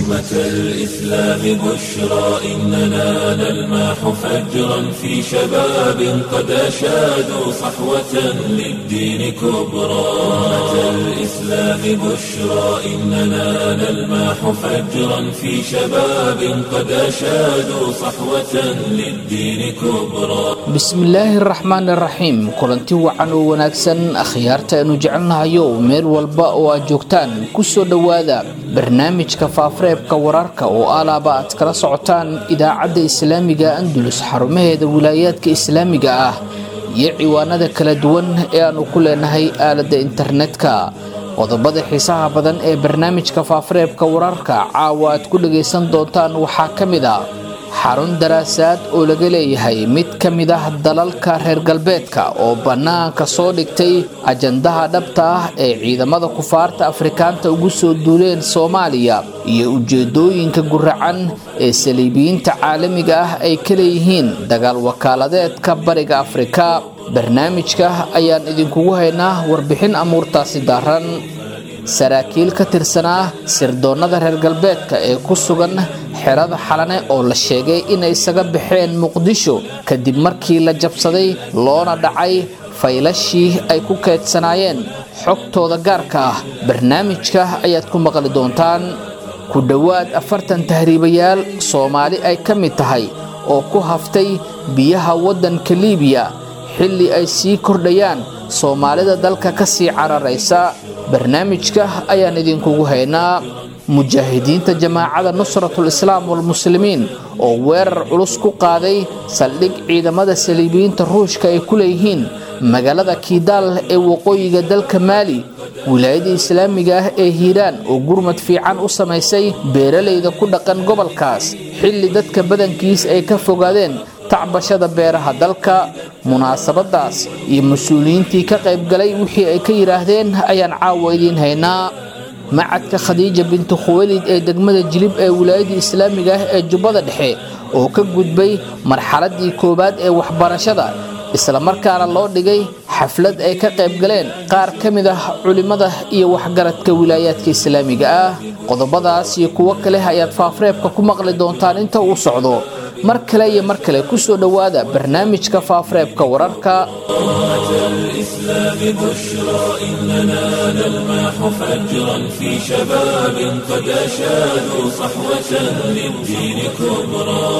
أمة الإسلام بشرى إننا نلمح فجرا في شباب قد أشادوا صحوة للدين كبرى أمة الإسلام بشرى إننا نلمح فجرا في شباب قد أشادوا صحوة للدين كبرى bismillaahi araxmaan araxiim kulanti wacan oo wanaagsan akhyaarta aynu jecelnahayo meel walba oo aad joogtaan kusoo dhowaada barnaamijka faafareebka wararka oo alaaba aad kala socotaan idaacadda islaamiga andulus xarumaheeda wilaayaadka islaamiga ah iyo ciwaanada kala duwan ee aanu ku leenahay aaladda internetka qodobada xiisaha badan ee barnaamijka faafareebka wararka caawa aad ku dhagaysan doontaan waxaa ka mid a xarun daraasaad oo laga leeyahay mid ka mid ah dalalka reer galbeedka oo bannaanka soo dhigtay ajandaha dhabta ah ee ciidamada kufaarta afrikaanta ugu soo duuleen soomaaliya iyo ujeedooyinka guracan ee saliibiyiinta caalamiga ah ay ka leeyihiin dagaal wakaaladeedka bariga afrika barnaamijka ayaan idinkugu haynaa warbixin amuurtaasi daaran saraakiil ka tirsanaa sirdoonnada reer galbeedka ee ku sugan xerada xalane oo la sheegay inay isaga baxeen muqdisho kadib markii la jabsaday loona dhacay faylashii ay ku kaydsanaayeen xogtooda gaarka ah barnaamijka ayaad ku maqli doontaan ku dhowaad afartan tahriibayaal soomaali ay ka mid tahay oo ku haftay biyaha waddanka liibiya xilli ay sii kordhayaan soomaalida dalka ka sii cararaysa barnaamijka ayaan idinkugu haynaa mujaahidiinta jamaacada nusratul islaam walmuslimiin oo weerar culus ku qaaday saldhig ciidamada saliibiyiinta ruushka ay ku leeyihiin magaalada kiidaal ee waqooyiga dalka maali wilaayada islaamiga ah ee hiiraan oo gurmad fiican u samaysay beeralayda ku dhaqan gobolkaas xilli dadka badankiis ay ka fogaadeen tacbashada beeraha dalka munaasabadaas iyo mas-uuliyiintii ka qaybgalay wixii ay ka yidhaahdeen ayaan caawa idiin haynaa macadka khadiija bintu khuwalid ee degmada jilib ee wilaayada islaamiga ah ee jubbada dhexe oo ka gudbay marxaladii koowaad ee waxbarashada islamarkaana loo dhigay xaflad ay ka qaybgaleen qaar ka mid ah culimmada iyo waxgaradka wilaayaadka islaamiga ah qodobadaas iyo kuwo kale ayaad faafreebka ku maqli doontaan inta uu socdo mar kale iyo mar kale kusoo dhowaada barnaamijka faafareebka wararka الإسلام بشرى إننا نلمح فجرا في شباب قد أشادوا صحوة للدين كبرى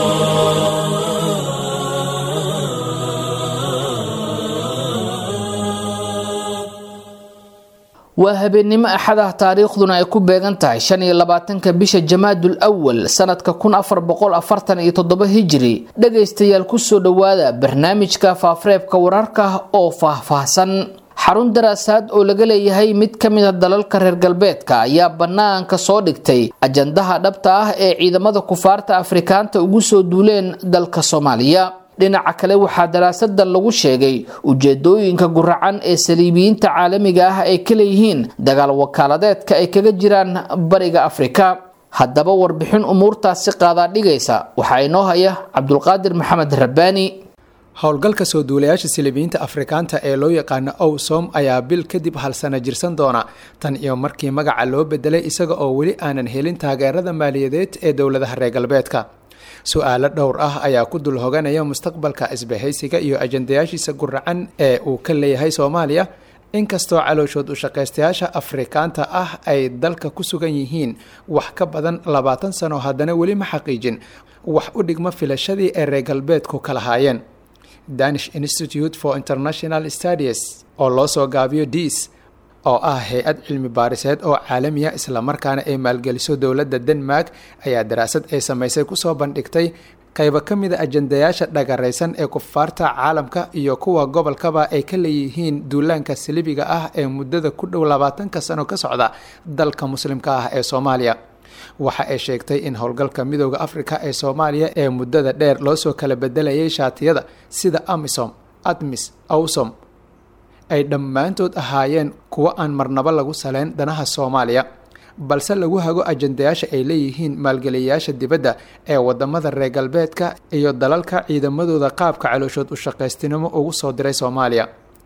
waa habeennimo axad ah taariikhduna ay ku beegan tahay shan iyo labaatanka bisha jamaadul awal sanadka kun afar boqol afartan iyo toddoba hijiri dhagaystayaal kusoo dhowaada barnaamijka faafareebka wararka oo faahfaahsan xarun daraasaad oo laga leeyahay mid ka mid a dalalka reer galbeedka ayaa bannaanka soo dhigtay ajandaha dhabta ah ee ciidamada kufaarta afrikaanta ugu soo duuleen dalka soomaaliya dhinaca kale waxaa daraasadan lagu sheegay ujeedooyinka guracan ee saliibiyiinta caalamiga ah ay ka leeyihiin dagaal wakaaladeedka ay kaga jiraan bariga afrika haddaba warbixin umuurtaasi qaadaa dhigaysa waxaa inoo haya cabdulqaadir maxamed rabbaani howlgalka soo duulayaasha silibiyiinta afrikaanta ee loo yaqaano owsom ayaa bil kadib halsana jirsan doona tan iyo markii magaca loo bedelay isaga oo weli aanan helin taageerada maaliyadeed ee dowladaha reer galbeedka su-aalo dhowr ah ayaa ku dul hoganaya mustaqbalka isbahaysiga iyo ajandayaashiisa guracan ee uu ka leeyahay soomaaliya inkastoo calooshood ushaqaystayaasha afrikaanta ah ay dalka ku sugan yihiin wax ka badan labaatan sano haddana weli ma xaqiijin wax u dhigma filashadii ay reer galbeedku ka lahaayeen danish institute for international studies oo loo soo gaabiyo dis oo ah hay-ad cilmi baariseed oo caalamiya islamarkaana ay maalgeliso dowladda denmark ayaa daraasad ay samaysay kusoo bandhigtay qaybo ka mida ajandayaasha dhagaraysan ee kufaarta caalamka iyo kuwa gobolkaba ay ka leeyihiin duulaanka salibiga ah ee muddada ku dhow labaatanka sano ka socda dalka muslimka ah ee soomaaliya waxa ay sheegtay in howlgalka midooda afrika ee soomaaliya ee muddada dheer loo soo kala bedelayay shaatiyada sida amisom admis awsom ay dhammaantood ahaayeen kuwo aan marnabo lagu saleyn danaha soomaaliya balse lagu hago ajandayaasha ay leeyihiin maalgeliyayaasha dibadda ee wadamada reer galbeedka iyo dalalka ciidamadooda qaabka calooshood u shaqaystinimo ugu soo diray soomaaliya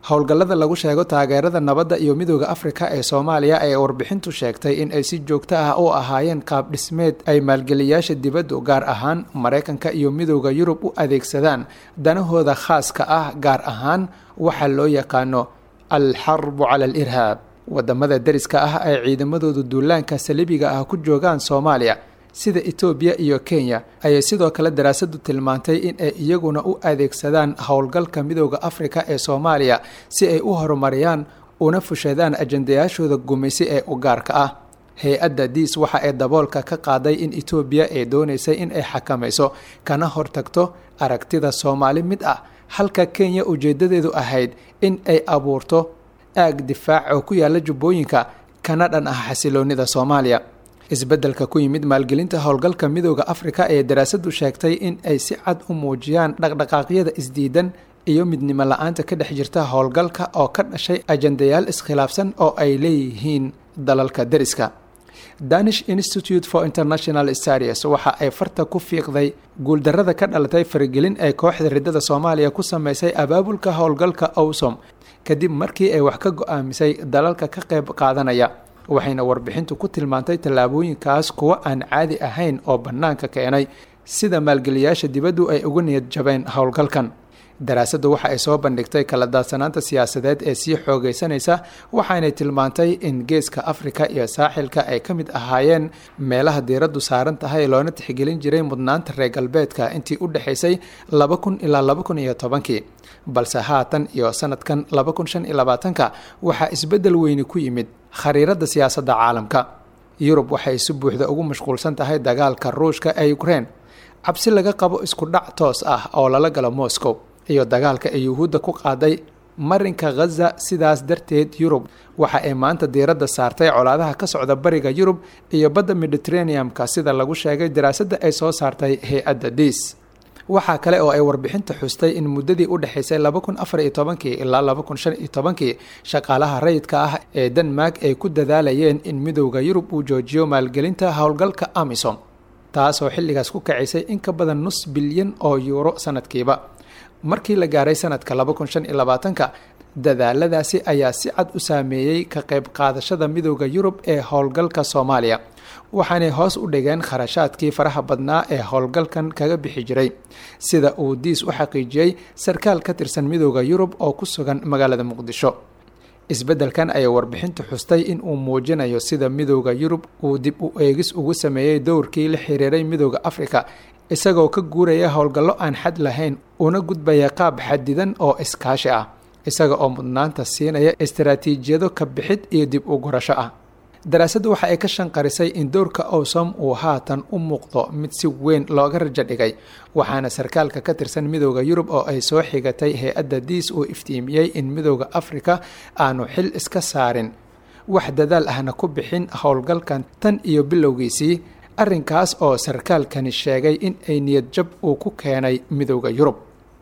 howlgallada lagu sheego taageerada nabadda iyo midooda afrika ee soomaaliya ee warbixintu sheegtay in ay si joogto ah u ahaayeen qaab dhismeed ay maalgeliyaasha dibaddu gaar ahaan maraykanka iyo midooda yurub u adeegsadaan danahooda khaaska ah gaar ahaan waxa loo yaqaano alxarbu cala al irhaab wadamada deriska ah ay ciidamadoodu duulaanka saliibiga ah ku joogaan soomaaliya sida etoobiya iyo kenya ayay sidoo kale daraasadu tilmaantay in ay iyaguna u adeegsadaan howlgalka midooda afrika ee soomaaliya si ay u horumariyaan una fushadaan ajandayaashooda gumaysi ee u gaarka ah hay-adda diis waxa ay daboolka ka qaaday in etoobiya ay doonaysay in ay xakamayso kana hortagto aragtida soomaali mid ah halka kenya ujeedadeedu ahayd in ay abuurto aag difaac oo ku yaala jubbooyinka kana dhan ah xasiloonida soomaaliya isbeddelka ku yimid maalgelinta howlgalka midooda afrika ee daraasadu sheegtay in ay si cad u muujiyaan dhaqdhaqaaqyada isdiidan iyo midnimo la-aanta ka dhex jirta howlgalka oo ka dhashay ajandayaal iskhilaafsan oo ay leeyihiin dalalka deriska danish institute for international studies waxa ay farta ku fiiqday guuldarrada ka dhalatay faragelin ee kooxda riddada soomaaliya ku sameysay abaabulka howlgalka owsom kadib markii ay wax ka go-aamisay dalalka ka qayb qaadanaya waxayna warbixintu ku tilmaantay tallaabooyinkaas kuwo aan caadi ahayn oo bannaanka keenay sida maalgeliyaasha dibaddu ay uga niyad jabeen howlgalkan daraasaddu waxa ay soo bandhigtay kala daadsanaanta siyaasadeed ee sii xoogaysanaysa waxaanay tilmaantay in geeska afrika iyo saaxilka ay ka mid ahaayeen meelaha diiraddu saaran tahay loona tixgelin jiray mudnaanta reer galbeedka intii u dhexaysay laba kun ilaa laba kun iyo tobankii balse haatan iyo sanadkan laba kun shan iyo labaatanka waxaa isbeddel weyni ku yimid khariiradda siyaasadda caalamka yurub waxay si buuxda ugu mashquulsan tahay dagaalka ruushka ee ukrein cabsi laga qabo isku dhac toos ah oo lala galo moscow iyo dagaalka ay yuhuudda ku qaaday marinka khaza sidaas darteed yurub waxa ay maanta diiradda saartay colaadaha ka socda bariga yurub iyo badda mediteraneum-ka sida lagu sheegay daraasadda ay soo saartay hay-adda diis waxaa kale oo ay warbixinta xustay in muddadii u dhexaysay laba kun afar iyo tobankii ilaa laba kun shan iyo tobankii shaqaalaha rayidka ah ee denmark ay ku dadaalayeen in midowda yurub uu joojiyo maalgelinta howlgalka amisom taasoo xilligaas ku kacisay in ka badan nus bilyan oo yuuro sanadkiiba markii la gaaray sanadka laba kun shan iyo labaatanka dadaaladaasi ayaa si cad u saameeyey ka qayb qaadashada midowda yurub ee howlgalka soomaaliya waxaanay hoos u dhigeen kharashaadkii faraha badnaa ee howlgalkan kaga bixi jiray sida uu diis u xaqiijiyey sarkaal ka tirsan midowda yurub oo ku sugan magaalada muqdisho isbeddelkan ayay warbixintu xustay in uu muujinayo sida midowda yurub uu dib u eegis ugu sameeyey dowrkii la xiriiray midowda afrika isagoo ka guuraya howlgallo aan xad lahayn una gudbaya qaab xadidan oo iskaashi ah isaga oo mudnaanta siinaya istaraatiijiyado ka bixid iyo dib u gurasho ah daraasaddu waxa ay ka shanqarisay in dowrka owsom uu haatan u muuqdo mid si weyn looga rajo dhigay waxaana sarkaalka ka tirsan midowda yurub oo ay soo xigatay hay-adda diis uu iftiimiyey in midowda afrika aanu xil iska saarin wax dadaal ahna ku bixin howlgalkan tan iyo bilowgiisii arrinkaas oo sarkaalkani sheegay in ay niyad jab uu ku keenay midowda yurub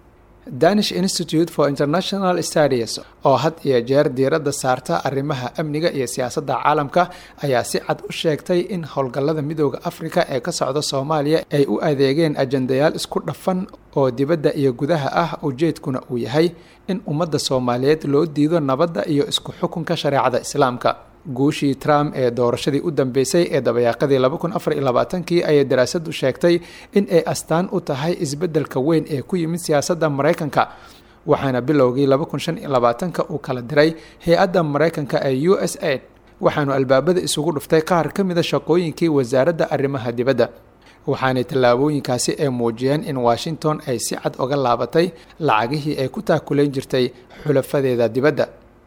danish institute for international studies oo had iyo jeer diiradda saarta arrimaha amniga iyo siyaasadda caalamka ayaa si cad u sheegtay in howlgallada midowda afrika ee ka socda soomaaliya ay u adeegeen ajandayaal isku dhafan oo dibadda iyo gudaha ah ujeedkuna uu yahay in ummadda soomaaliyeed loo diido nabadda iyo isku xukunka shareecada islaamka guushii trump ee doorashadii u dambeysay ee dabayaaqadii laba kun afar iyo labaatankii ayay daraasaddu sheegtay in ay astaan u tahay isbeddelka weyn ee ku yimid siyaasadda maraykanka waxaana bilowgii laba kun shan iyo labaatanka uu kala diray hay-adda maraykanka ee u s aid waxaanu albaabada isugu dhuftay qaar ka mida shaqooyinkii wasaaradda arrimaha dibadda waxaanay tallaabooyinkaasi ay muujiyeen in washington ay si cad oga laabatay lacagihii ay ku taakulayn jirtay xulafadeeda dibadda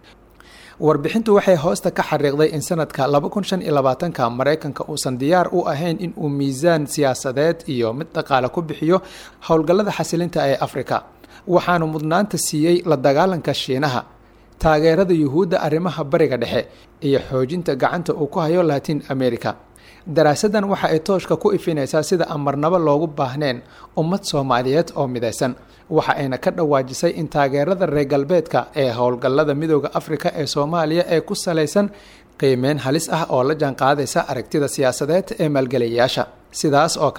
warbixintu waxay hoosta ka xariiqday in sanadka laba kun shan iyo labaatanka maraykanka uusan diyaar u ahayn in uu miisaan siyaasadeed iyo mid dhaqaale ku bixiyo howlgallada xasilinta ee afrika waxaanu mudnaanta siiyey la dagaalanka shiinaha taageerada yuhuudda arrimaha bariga dhexe iyo xoojinta gacanta uu ku hayo latin america daraasaddan waxa ay tooshka ku ifinaysaa sida aan marnabo loogu baahneen ummad soomaaliyeed oo midaysan waxa ayna ka dhawaajisay in taageerada reer galbeedka ee howlgallada midooda afrika ee soomaaliya ee ku salaysan qiimeyn halis ah oo la jaanqaadaysa aragtida siyaasadeed ee maalgeliyayaasha sidaas oo kale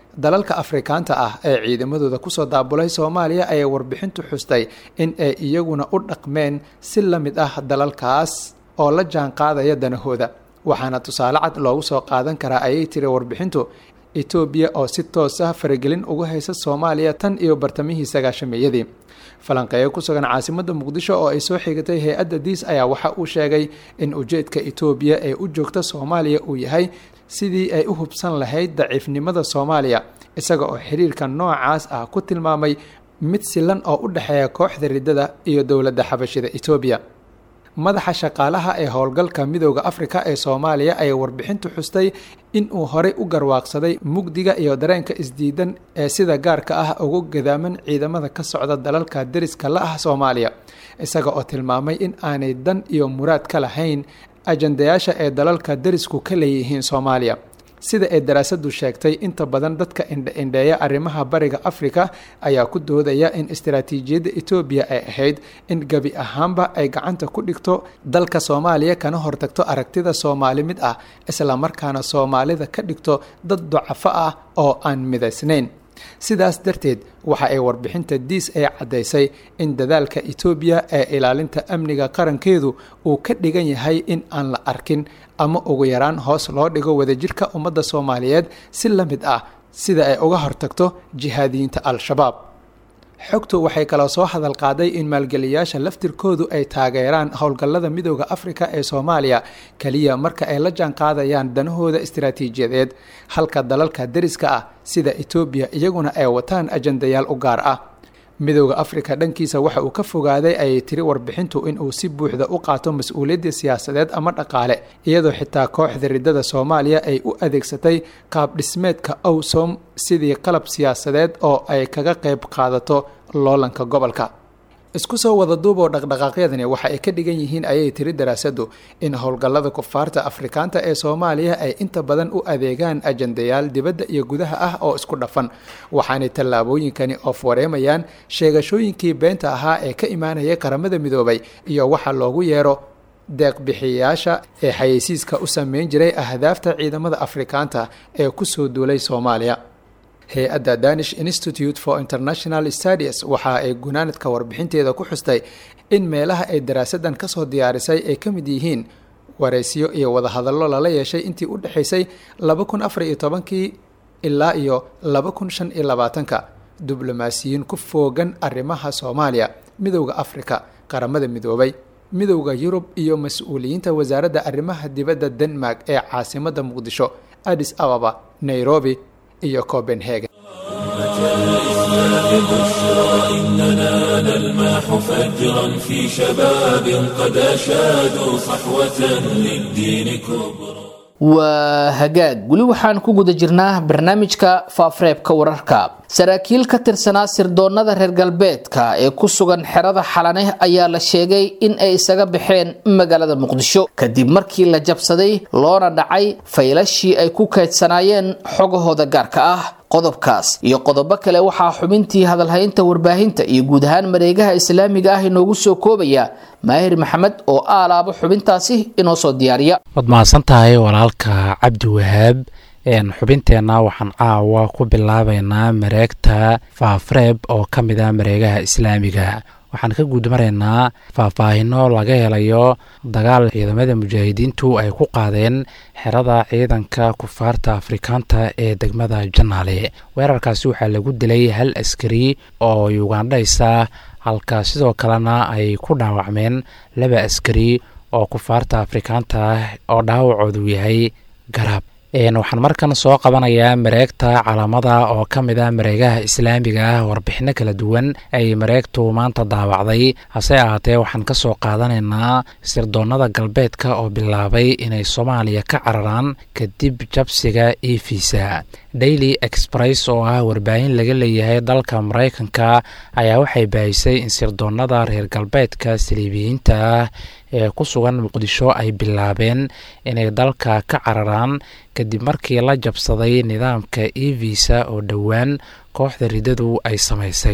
dalalka afrikaanta ah ee ciidamadooda kusoo daabulay soomaaliya ayay warbixintu xustay in ay iyaguna u dhaqmeen si la mid ah dalalkaas oo la jaan qaadaya danahooda waxaana tusaale cad loogu soo qaadan karaa ayay tiri warbixintu etoobiya oo si toos ah faragelin uga haysa soomaaliya tan iyo bartamihii sagaashameeyadii falanqeeyo ku sugan caasimadda muqdisho oo ay soo xigatay hay-adda diis ayaa waxa uu sheegay in ujeedka etoobiya ee u joogta soomaaliya uu yahay sidii ay u hubsan lahayd daciifnimada soomaaliya isaga oo xiriirka noocaas ah ku tilmaamay mid silan oo u dhexeeya kooxda riddada iyo dowladda xabashida etoobiya madaxa shaqaalaha ee howlgalka midooda afrika ee soomaaliya ayay warbixintu xustay in uu horey u garwaaqsaday mugdiga iyo dareenka isdiidan ee sida gaarka ah ugu gadaaman ciidamada ka socda dalalka deriska la ah soomaaliya isaga oo tilmaamay in aanay dan iyo muraad ka lahayn ajandayaasha ee dalalka derisku ka leeyihiin soomaaliya sida ay daraasadu sheegtay inta badan dadka indha-indheeya arrimaha bariga afrika ayaa ku doodaya in istaraatiijiyadda etoobiya ay ahayd in gebi ahaanba ay gacanta ku dhigto dalka soomaaliya kana hortagto aragtida soomaali mid ah islamarkaana soomaalida ka dhigto dad dacafo ah oo aan midaysnayn sidaas darteed waxa ay warbixinta diis ee caddaysay in dadaalka etoobiya ee ilaalinta amniga qarankeedu uu ka dhigan yahay in aan la arkin ama ugu yaraan hoos loo dhigo wadajirka ummadda soomaaliyeed si la mid ah sida ay uga hortagto jihaadiyiinta al-shabaab xogtu waxay kaloo soo hadal qaaday in maalgeliyaasha laftirkoodu ay taageeraan howlgallada midooda afrika ee soomaaliya keliya marka ay la jaan qaadayaan danahooda istaraatiijiyadeed halka dalalka deriska ah sida etoobiya iyaguna ay wataan ajandayaal u gaar ah midooda afrika dhankiisa waxa uu ka fogaaday ayay tiri warbixintu inuu si buuxda u qaato mas-uuliyadda siyaasadeed ama dhaqaale iyadoo xitaa kooxda riddada soomaaliya ay u adeegsatay qaab dhismeedka owsom sidii qalab siyaasadeed oo ay kaga qayb qaadato loolanka gobolka isku soo wada duuboo dhaqdhaqaaqyadani waxa ay ka dhigan yihiin ayay tiri daraasadu in howlgallada kufaarta afrikaanta ee soomaaliya ay inta badan u adeegaan ajandayaal dibadda iyo gudaha ah oo isku dhafan waxaanay tallaabooyinkani oof wareemayaan sheegashooyinkii beenta ahaa ee ka imaanaya qaramada midoobay iyo waxa loogu yeero deeqbixiyayaasha ee xayeysiiska u sameyn jiray ahdaafta ciidamada afrikaanta ee kusoo duulay soomaaliya hay-adda danish institute for international studies waxa ay gunaanadka warbixinteeda ku xustay in meelaha ay daraasadan kasoo diyaarisay ay ka mid yihiin waraysiyo iyo wadahadallo lala yeeshay intii u dhexaysay laba kun afar iyo tobankii ilaa iyo laba kun shan iyo labaatanka diblomaasiyiin ku foogan arrimaha soomaaliya midowda afrika qaramada midoobay midowda yurub iyo mas-uuliyiinta wasaaradda arrimaha dibadda denmark ee caasimadda muqdisho addis ababa nairobi iyo copenhagen الإسلام بشرى إننا نلمح فجرا في شباب قد أشادوا صحوة للدين كبرى waa hagaag weli waxaan ku guda jirnaa barnaamijka faafareebka wararka saraakiil ka tirsanaa sirdoonada reer galbeedka ee ku sugan xerada xalane ayaa la sheegay in ay isaga baxeen magaalada muqdisho kadib markii la jabsaday loona dhacay faylashii ay ku kaydsanaayeen xogahooda gaarka ah qodobkaas iyo qodobo kale waxaa xubintii hadalhaynta warbaahinta iyo guud ahaan mareegaha islaamiga ah inoogu soo koobaya maahir maxamed oo aalaabo xubintaasi inoo soo diyaariya waad mahadsan tahay walaalka cabdi wahaab xubinteenna waxaan caawa ku bilaabeynaa mareegta faafreeb oo ka mid ah mareegaha islaamiga waxaan ka guudmaraynaa faahfaahino laga helayo dagaal ciidamada mujaahidiintu ay ku qaadeen xerada ciidanka kufaarta afrikaanta ee degmada janaale weerarkaasi waxaa lagu dilay hal askari oo yugandhaysa halka sidoo kalena ay ku dhaawacmeen laba askari oo kufaarta afrikaanta ah oo dhaawacoodu yahay garab waxaan markan soo qabanayaa mareegta calaamada oo ka mid ah mareegaha islaamiga ah warbixino kala duwan ay mareegtu maanta daawacday hase ahaatee waxaan ka soo qaadanaynaa sirdoonada galbeedka oo bilaabay inay soomaaliya ka cararaan kadib jabsiga efisa daily express oo ah warbaahin laga leeyahay dalka maraykanka ayaa waxay baahisay in sirdoonada reer galbeedka saliibiyiinta ah ee ku sugan muqdisho ay bilaabeen inay dalka ka cararaan kadib markii la jabsaday nidaamka evisa oo dhowaan kooxda riddadu ay samaysay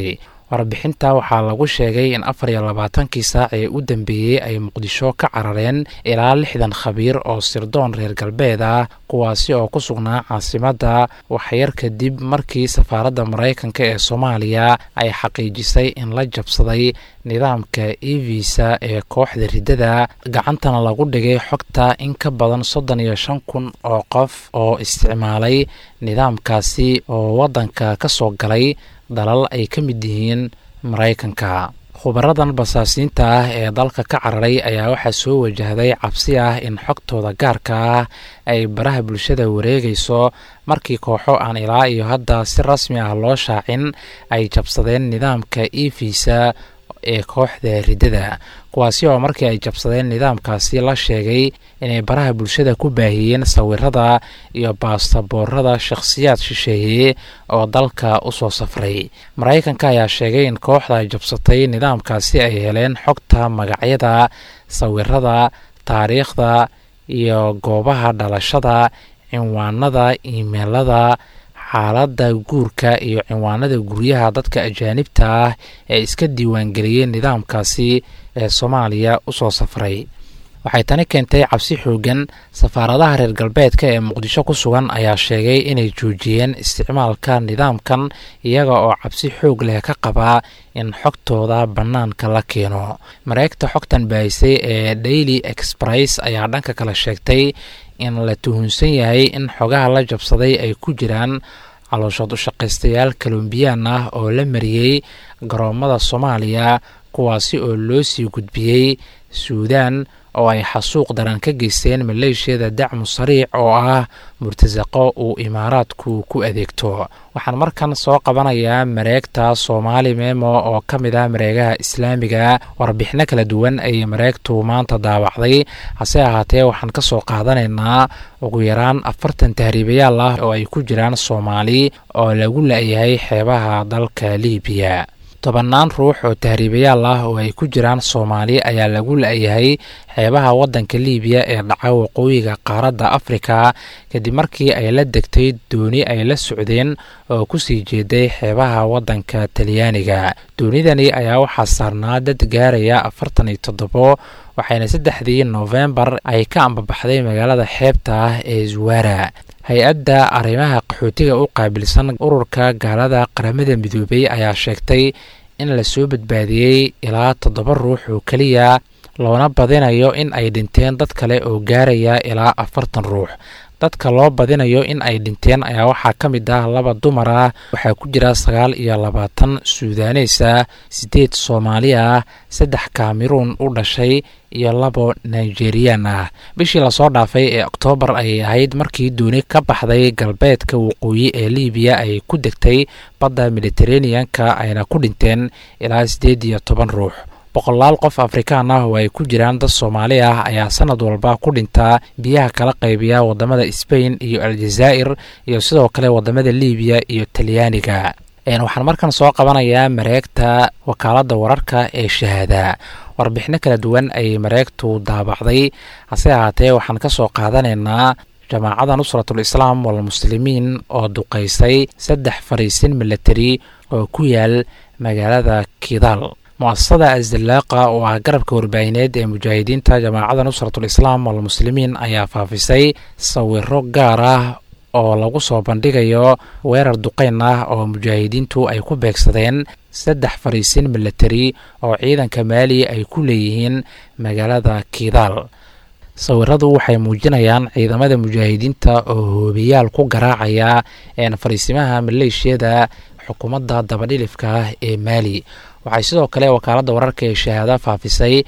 warbixinta waxaa lagu sheegay in afar iyo labaatankii saac ee u dambeeyey ay muqdisho ka carareen ilaa lixdan khabiir oo sirdoon reer galbeed ah kuwaasi oo ku sugnaa caasimadda waxyar kadib markii safaaradda maraykanka ee soomaaliya ay xaqiijisay in la jabsaday nidaamka e visa ee kooxda riddada gacantana lagu dhigay xogta in ka badan soddon iyo shan kun oo qof oo isticmaalay nidaamkaasi oo waddanka ka soo galay dalal ay ka mid yihiin maraykanka khubaradan basaasiinta ah ee dalka ka cararay ayaa waxaa soo wajahday cabsi ah in xogtooda gaarka ah ay baraha bulshada wareegayso markii kooxo aan ilaa iyo hadda si rasmi ah loo shaacin ay jabsadeen nidaamka e visa ee kooxda riddada kuwaasi oo markii ay jabsadeen nidaamkaasi la sheegay inay baraha bulshada ku baahiyeen sawirada iyo baastaboorada shakhsiyaad shisheeye oo dalka u soo safray maraykanka ayaa sheegay in kooxda ay jabsatay nidaamkaasi ay heleen xogta magacyada sawirada taariikhda iyo goobaha dhalashada cinwaanada imeelada xaaladda guurka iyo cinwaanada guryaha dadka ajaanibta ah ee iska diiwaangeliyey nidaamkaasi ee soomaaliya u soo safray waxay tani keentay cabsi xoogan safaaradaha reer galbeedka ee muqdisho ku sugan ayaa sheegay inay joojiyeen isticmaalka nidaamkan iyaga oo cabsi xoog leh ka qabaa in xogtooda bannaanka la keeno mareegta xogtan baahisay ee daily express ayaa dhanka kale sheegtay in la tuhunsan yahay in xogaha la jabsaday ay ku jiraan calooshood u shaqaystayaal kolombiyaan ah oo la mariyey garoomada soomaaliya kuwaasi oo loo sii gudbiyey suudaan oo ay xasuuq daran ka geysteen maleeshiyada dacmu sariic oo ah murtasaqo uu imaaraadku ku adeegto waxaan markan soo qabanayaa mareegta soomaali memo oo ka mid ah mareegaha islaamiga warbixino kala duwan ayay mareegtu maanta daawacday hase ahaatee waxaan ka soo qaadanaynaa ugu yaraan afartan tahriibayaal ah oo ay ku jiraan soomaali oo lagu la-yahay xeebaha dalka liibiya tobannaan ruux oo tahriibayaal ah oo ay ku jiraan soomaali ayaa lagu la-yahay xeebaha waddanka liibiya ee dhaca waqooyiga qaaradda afrika kadib markii ay la degtay dooni ay la socdeen oo kusii jeeday xeebaha waddanka talyaaniga doonidani ayaa waxaa saarnaa dad gaaraya afartan iyo toddobo waxayna saddexdii noofembar ay ka ambabaxday magaalada xeebta ah ee zuwara hay-adda arrimaha qaxootiga u qaabilsan ururka gaalada qaramada midoobay ayaa sheegtay in lasoo badbaadiyey ilaa toddoba ruux oo keliya loona badinayo in ay dhinteen dad kale oo gaaraya ilaa afartan ruux dadka loo badinayo in ay dhinteen ayaa waxaa ka mid ah laba dumar ah waxaa ku jira sagaal iyo labaatan suudaneys ah siddeed soomaali ah saddex kameruun u dhashay iyo labo nigeriyaan ah bishii lasoo dhaafay ee oktoobar ayay ahayd markii dooni ka baxday galbeedka waqooyi ee liibiya ay ku degtay badda mediteraneanka ayna ku dhinteen ilaa siddeed iyo toban ruux boqolaal qof afrikaan ah oo ay ku jiraan dad soomaali ah ayaa sanad walba ku dhintaa biyaha kala qaybiya wadamada sbain iyo aljazaa'ir iyo sidoo kale wadamada liibiya iyo talyaaniga waxaan markan soo qabanayaa mareegta wakaaladda wararka ee shahaada warbixino kala duwan ayay mareegtu daabacday hase ahaatee waxaan ka soo qaadanaynaa jamaacada nusratul islaam walmuslimiin oo duqaysay saddex fariisin milatari oo ku yaal magaalada kidaal mu-asasada asdalaaqa oo ah garabka warbaahineed ee mujaahidiinta jamaacada nusratul islaam walmuslimiin ayaa faafisay sawiro gaar ah oo lagu soo bandhigayo weerar duqeyn ah oo mujaahidiintu ay ku beegsadeen saddex fariisin milatari oo ciidanka maali ay ku leeyihiin magaalada kidaal sawiradu waxay muujinayaan ciidamada mujaahidiinta oo hoobiyaal ku garaacaya fariisimaha maleeshiyada xukuumadda dabadhilifka ah ee maali waxay sidoo kale wakaaladda wararka ee shahaada faafisay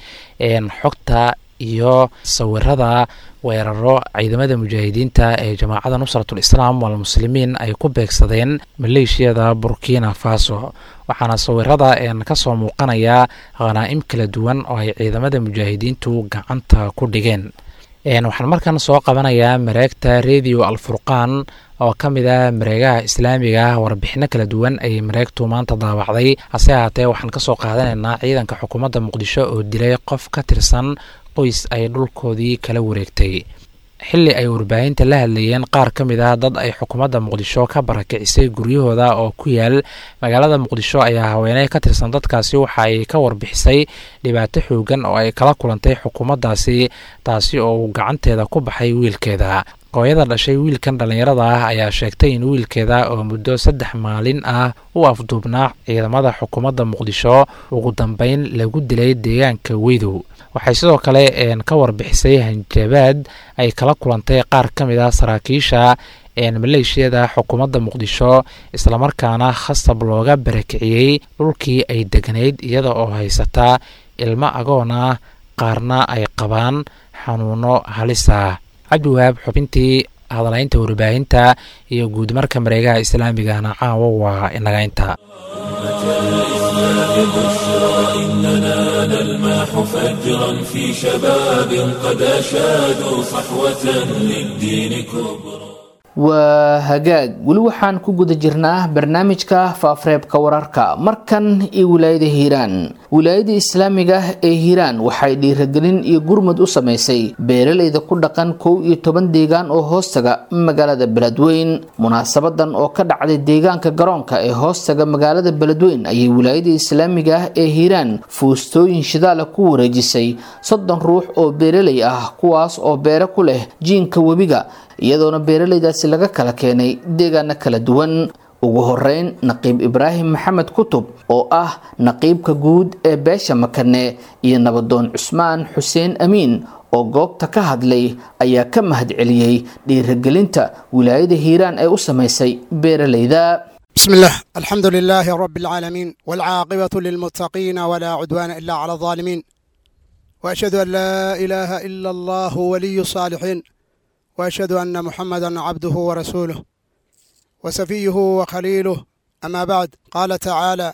xogta iyo sawirada weeraro ciidamada mujaahidiinta ee jamaacada nusratul islaam walmuslimiin ay ku beegsadeen maleeshiyada burkina faso waxaana sawirada ka soo muuqanaya khanaa'im kala duwan oo ay ciidamada mujaahidiintu gacanta ku dhigeen waxaan markan soo qabanayaa mareegta radio alfurqaan oo ka mid ah mareegaha islaamiga ah warbixino kala duwan ayay mareegtu maanta daawacday hase ahaatee waxaan kasoo qaadanaynaa ciidanka xukuumadda muqdisho oo dilay qof ka tirsan qoys ay dhulkoodii kala wareegtay xili ay warbaahinta la hadlayeen qaar ka mid ah dad ay xukuumadda muqdisho ka barakicisay guryahooda oo ku yaal magaalada muqdisho ayaa haweeney ka tirsan dadkaasi waxa ay ka warbixisay dhibaato xoogan oo ay kala kulantay xukuumaddaasi taasi oo uu gacanteeda ku baxay wiilkeeda hooyada dhashay wiilkan dhallinyarada ah ayaa sheegtay in wiilkeeda oo muddo saddex maalin ah u afduubnaa ciidamada xukuumadda muqdisho ugu dambeyn lagu dilay deegaanka weydow waxay sidoo kale ka warbixisay hanjabaad ay kala kulantay qaar ka mid ah saraakiisha maleeshiyada xukuumadda muqdisho islamarkaana khasab looga barakiciyey dhulkii ay deganayd iyada oo haysataa ilmo agoon ah qaarna ay qabaan xanuuno halis ah cabdiwahaab xubintii hadalaynta warbaahinta iyo guud marka mareegaha islaamigana caawa waa inaga inta إننا نلمح فجرا في شباب قد أشادوا صحوة للدين كبرى waa hagaag weli waxaan ku guda jirnaa barnaamijka faafreebka wararka markan iyo wilaayada hiiraan wilaayada islaamiga ee hiiraan waxay dhiiragelin iyo gurmud u samaysay beeralayda ku dhaqan kow iyo toban deegaan oo hoostaga magaalada beledweyn munaasabadan oo ka dhacday deegaanka garoonka ee hoostaga magaalada beledweyn ayay wilaayada islaamiga ah ee hiiraan fuustooyin shidaala ku wareejisay soddon ruux oo beeralay ah kuwaas oo beere ku leh jiinka webiga iyadoona beeralaydaasi laga kala keenay deegaano kala duwan ugu horeyn naqiib ibraahim maxamed kutub oo ah naqiibka guud ee beesha makane iyo nabadoon cusmaan xuseen amiin oo goobta ka hadlay ayaa ka mahad celiyey dhiiragelinta wilaayada hiiraan ee u samaysay beeralayda بسم الله الحمد لله رب العالمين والعاقبة للمتقين ولا عدوان إلا على الظالمين وأشهد أن لا إله إلا الله ولي الصالحين واشهد ان محمدا عبده ورسوله وسفيه وخليله اما بعد قال تعالى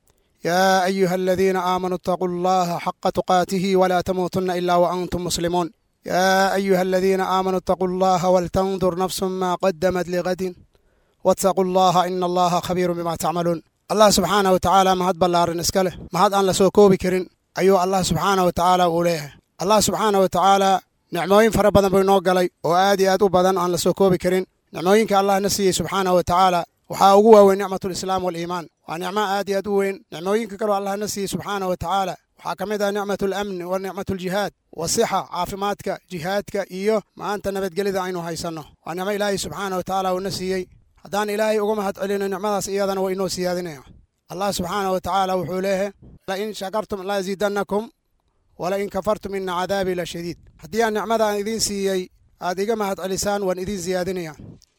يا ايها الذين امنوا اتقوا الله حق تقاته ولا تموتن الا وانتم مسلمون يا ايها الذين امنوا اتقوا الله ولتنظر نفس ما قدمت لغد واتقوا الله ان الله خبير بما تعملون الله سبحانه وتعالى ما هاد بلارن اسكله ما هاد ان لا سو كوبي كرين ايو الله سبحانه وتعالى وليه الله سبحانه وتعالى nicmooyin fara badan buu inoo galay oo aad iyo aad u badan aan la soo koobi karin nicmooyinka allah na siiyey subxaanahu wa tacaala waxaa ugu waaweyn nicmatulislaam waaliimaan waa nicmo aad iyo aad u weyn nicmooyinka kaloo allah na siiyey subxaanahu wa tacaala waxaa ka mid ah nicmatulamni wa nicmatuljihaad wasixa caafimaadka jihaadka iyo maanta nabadgelida aynu haysanno waa nicmo ilaahay subxaanahu wa tacaala uuna siiyey haddaan ilaahay uga mahad celino nicmadaas iyadana waa inoo siyaadinaya allah subxaanahu wa tacaala wuxuu leeyahay lain shakartum laaziidannakum walain kafartum ina cadaabii la shadiid haddii aan nicmada aan idiin siiyey aad iga mahad celisaan waan idiin siyaadinaya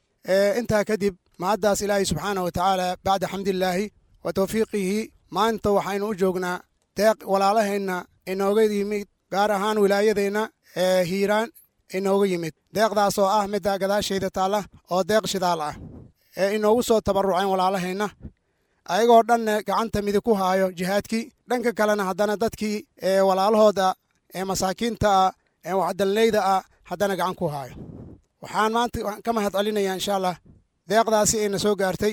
intaa kadib mahaddaas ilaahay subxaanah wa tacaala bacda xamdillaahi wa tawfiiqihi maanta waxaynu u joognaa deeq walaalaheenna inooga yimid gaar ahaan wilaayadeenna ee hiiraan inooga yimid deeqdaas oo ah midda gadaashayda taalla oo deeq shidaal ah ee inoogu soo tabaruceen walaalaheenna ayagoo dhanna gacanta midig ku haayo jihaadkii dhanka kalena haddana dadkii ee walaalahooda ee masaakiinta ah ee waxdalneyda ah haddana gacan ku haayo waxaan maanta ka mahad celinayaa insha allah deeqdaasi ayna soo gaartay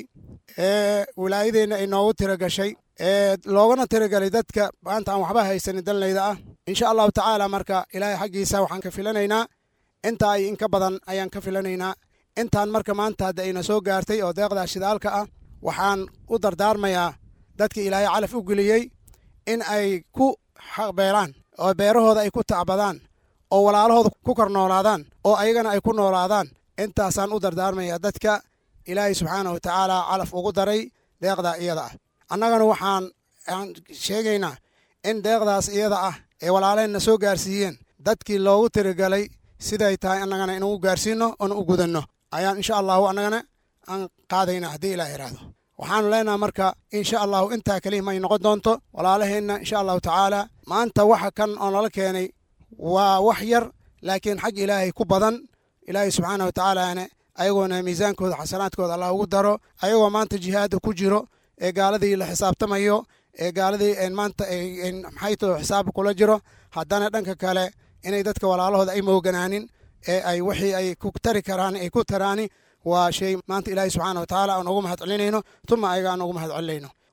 ee wilaayadeenna ay noogu tiro gashay ee loogana tiragelay dadka maanta aan waxba haysanin danleyda ah insha allahu tacaala marka ilaahay xaggiisa waxaan ka filanaynaa intaa ay inka badan ayaan ka filanaynaa intaan marka maanta hadda ayna soo gaartay oo deeqdaa shidaalka ah waxaan u dardaarmayaa dadka ilaahay calaf u geliyey in ay ku beelaan oo beerahooda ay ku tacbadaan oo walaalahooda ku kor noolaadaan oo ayagana ay ku noolaadaan intaasaan u dardaarmayaa dadka ilaahay subxaana wa tacaala calaf ugu daray deeqdaa iyada ah annagana waxaan aan sheegaynaa in deeqdaas iyada ah ee walaalaheenna soo gaarsiiyeen dadkii loogu tirigalay siday tahay annagana inugu gaarsiinno oona u gudanno ayaan insha allahu annagana aan qaadayna haddii ilaah iraahdo waxaanu leenaha marka insha allahu intaa kelima ay noqon doonto walaalaheenna insha allahu tacaala maanta waxa kan oo nala keenay waa wax yar laakiin xag ilaahay ku badan ilaahay subxaana wa tacaalaana ayagoona miisaankooda xasanaadkooda allah ugu daro ayagoo maanta jihaada ku jiro ee gaaladii la xisaabtamayo ee gaaladii maanta maxayto xisaab kula jiro haddana dhanka kale inay dadka walaalahooda ay mooganaanin ee ay wixii ay ku tari karaan ay ku taraani waa shay maanta ilaahay subxaana wa tacaala aan ugu mahad celinayno tuma ayaga aan ugu mahad celinayno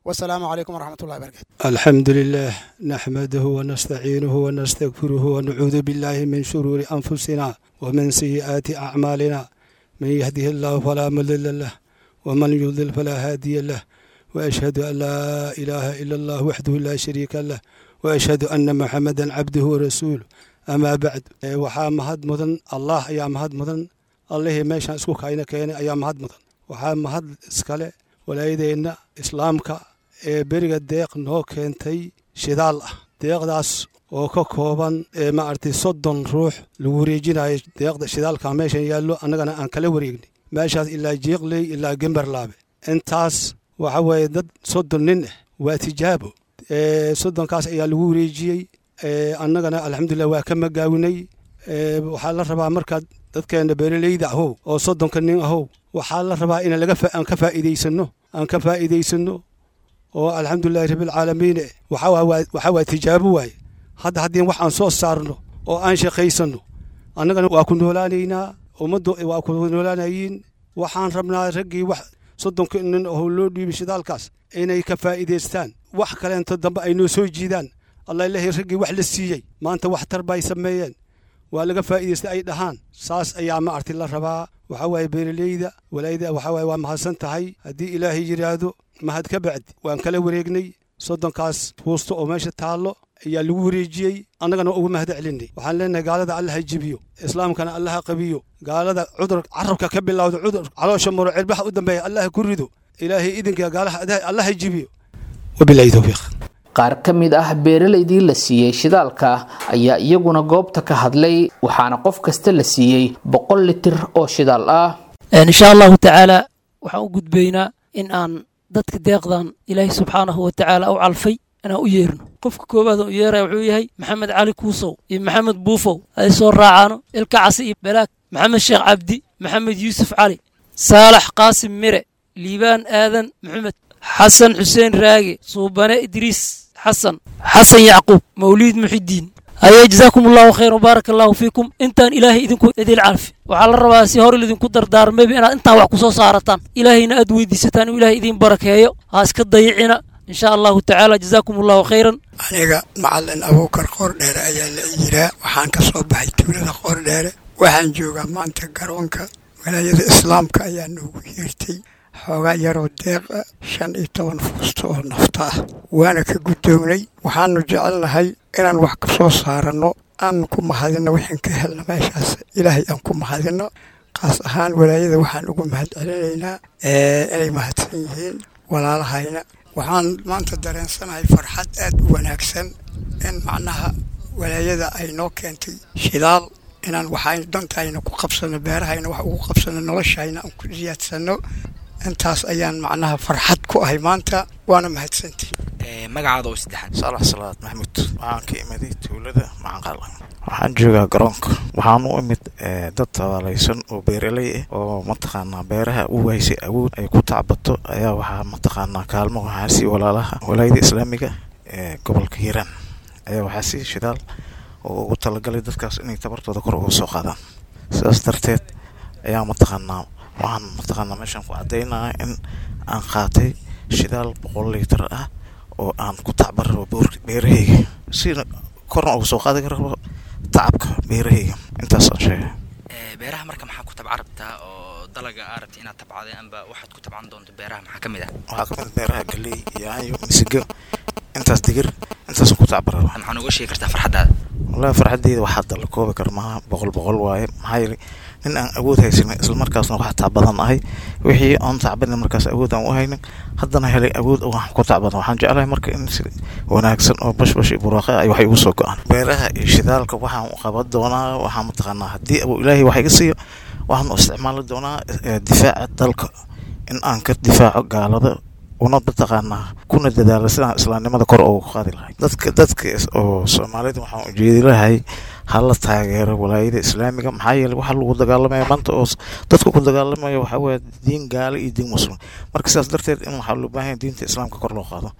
wasalaamu calaykum waraxmat ullahi barakatu الحمد لله نحمده ونستعينه ونستغفره ونعوذ بالله من شرور أنفسنا ومن سيئات أعمالنا من يهده الله فلا مضل له ومن يضلل فلا هادي له وأشهد أن لا إله إلا الله وحده لا شريك له وأشهد أن محمدا عبده ورسوله أما بعد إيه، waxaa mahad mudan allah ayaa mahad mudan allihii meeshaan isku kayna keenay ayaa mahad mudan waxaa mahad iskale walaayadeenna islaamka ee beriga deeq noo keentay shidaal ah deeqdaas oo ka kooban ee maaragtay soddon ruux lagu wareejinayo deeqda shidaalka meeshan yaallo annagana aan kala wareegnay meeshaas ilaa jiiqley ilaa gemberlaabe intaas waxa weeye dad soddon nin ah waa tijaabo ee soddonkaas ayaa lagu wareejiyey ee annagana alxamdulilah waa ka magaawinay ee waxaa la rabaa markaad dadkeena beeraleyda ahow oo soddonka nin ahow waxaa la rabaa in laga fa- aan ka faa'iidaysanno aan ka faa'iidaysanno oo alxamdulilahi rabbilcaalamiin eh, waxaa waa- waa- waxaa waa tijaabo waaye hadda haddii wax aan soo saarno oo aan shaqaysanno annagana waa ku noolaanaynaa ummaddu waa ku noolaanayiin waxaan rabnaa raggii wax soddonka nin oo loo dhiibay shidaalkaas inay ka faa'iidaystaan wax kaleento dambe ay noo soo jiidaan allah ilahay raggii wax la siiyey maanta waxtar bay sameeyeen waa laga faa'iidaystay ay dhahaan saas ayaa ma arti la rabaa waxaa waaye beeraleyda walaayada waxaa waaye waa mahadsan tahay haddii ilaahay yidhaahdo mahad ka bacdi waan kala wareegnay soddonkaas fuusto oo meesha taallo ayaa lagu wareejiyey annagana uga mahad celinay waxaan leenahay gaalada allaha jibiyo islaamkana allaha qabiyo gaalada cudur carabka ka bilowda cudur caloosha maro cirbaha u dambeeya allaha ku rido ilaahay idinka gaalaha allaha jibiyo wabilaahi towfiiq qaar ka mid ah beeralaydii la siiyey shidaalka ayaa iyaguna goobta ka hadlay waxaana qof kasta la siiyey boqol litir oo shidaal ah insha allahu tacaala waxaan u gudbaynaa in aan dadka deeqdan ilaahay subxaanahu wa tacaala u calfay inaan u yeerno qofka koowaad oo u yeeraya wuxuu yahay maxamed cali kuusow iyo maxamed buufow ay soo raacaano ilka casi iyo balaag maxamed sheekh cabdi maxamed yuusuf cali saalax qaasim mire liibaan aadan maxamed xasan xuseen raage suubane idriis xasan xasan yacquub mawliid muxidiin haye jazaakum allahu khayr wbaaraka allahu fiikum intaan ilaahay idinku idil calfi waxaa la rabaa si hore lidinku dardaarmayba inaad intaan wax ku soo saarataan ilaahayna aad weydiisataan inuu ilahay idiin barakeeyo ha iska dayicina in sha allahu tacaala jazaakum allahu khayran aniga macalin abuukar qoordheere ayaa la yiraa waxaan ka soo baxay tuulada qoordheere waxaan joogaa maanta garoonka walaayada islaamka ayaa noogu yeertay xoogaa yaroo deeqa shan iyo toban fuusto oo nafta ah waana ka guddoomnay waxaanu jecelnahay inaan wax ka soo saaranno aan ku mahadinno waxaan ka helna meeshaas ilaahay aan ku mahadinno kaas ahaan walaayada waxaan ugu mahad celinaynaa inay mahadsan yihiin walaalahayna waxaan maanta dareensanahay farxad aad u wanaagsan in macnaha walaayada ay noo keentay shidaal inaan waxaynu dantayna ku qabsanno beerahayna wax ugu qabsanno noloshayna aan ku siyaadsanno intaas ayaan macnaha farxad ku ahay maanta waana mahadsantii magacaada oo saddexaad saalax salaad maxamuud waxaan ka imiday tuulada macanqaalan waxaan joogaa garoonka waxaan u imid dad tabaalaysan oo beeraley ah oo mataqaanaa beeraha u waysay awood ay ku tacbato ayaa waxaa mataqaanaa kaalmo waxaa sii walaalaha walaayada islaamiga ee gobolka hiiraan ayaa waxaa sii shidaal oo ugu talagalay dadkaas inay tabartooda kor uga soo qaadaan sidaas darteed ayaa mataqaanaa waxaan mataqaanaa meeshaan ku caddaynaya in aan qaatay shidaal boqol liitar ah oo aan ku tacban rabo beerahayga sina korna uga soo qaadi rabo tacabka beerahayga intaasaan sheegay beeraha marka maxaa ku tabca rabtaa oo dalaga aa rabta inaad tabcday amba waxaad ku tabcan doonto beeraha maxaa ka mid ah waxaa ka mid beeraha galey yaayo misigo intaas digir intaasaan ku tacban rabo maxaa nooga sheegi kartaa farxaddaada wallahi farxaddeyda waxaa dalla koobi kara maaha boqol boqol waaye maxaa yeelay nin aan awood haysanin islamarkaasna wax tacbadan ahay wixii aan tacbanin markaas awood aan u haynin haddana helay awood wax ku tacbadan waxaan jeclahay marka in si wanaagsan oo bashbash iyo buraaqa ay waxay igu soo go-aan beeraha iyo shidaalka waxaan u qaban doonaa waxaa mataqaanaa haddii abu ilaahay wax iga siiyo waxaan u isticmaali doonaa difaaca dalka in aan ka difaaco gaalada una mataqaanaa kuna dadaala sidaan islaamnimada kor ugu qaadi lahay dadka dadka oo soomaalida waxaan ujeedi lahay hala taageero walaayada islaamiga maxaa yeeley waxaa lagu dagaalamaya maanta oo dadka ku dagaalamaya waxaa weeye diin gaale iyo diin muslim marka sidaas darteed in waxaa loo baahan diinta islaamka kor loo qaado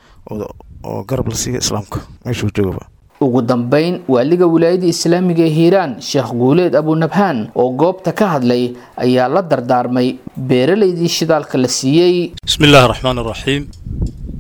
oo garab la siiya islaamka meeshuu joogaba ugu dambeyn waaliga wilaayada islaamiga ee hiiraan sheekh guuleed abunabhaan oo goobta ka hadlay ayaa la dardaarmay beeralaydii shidaalka la siiyey bismi illaahi raxmaan raxiim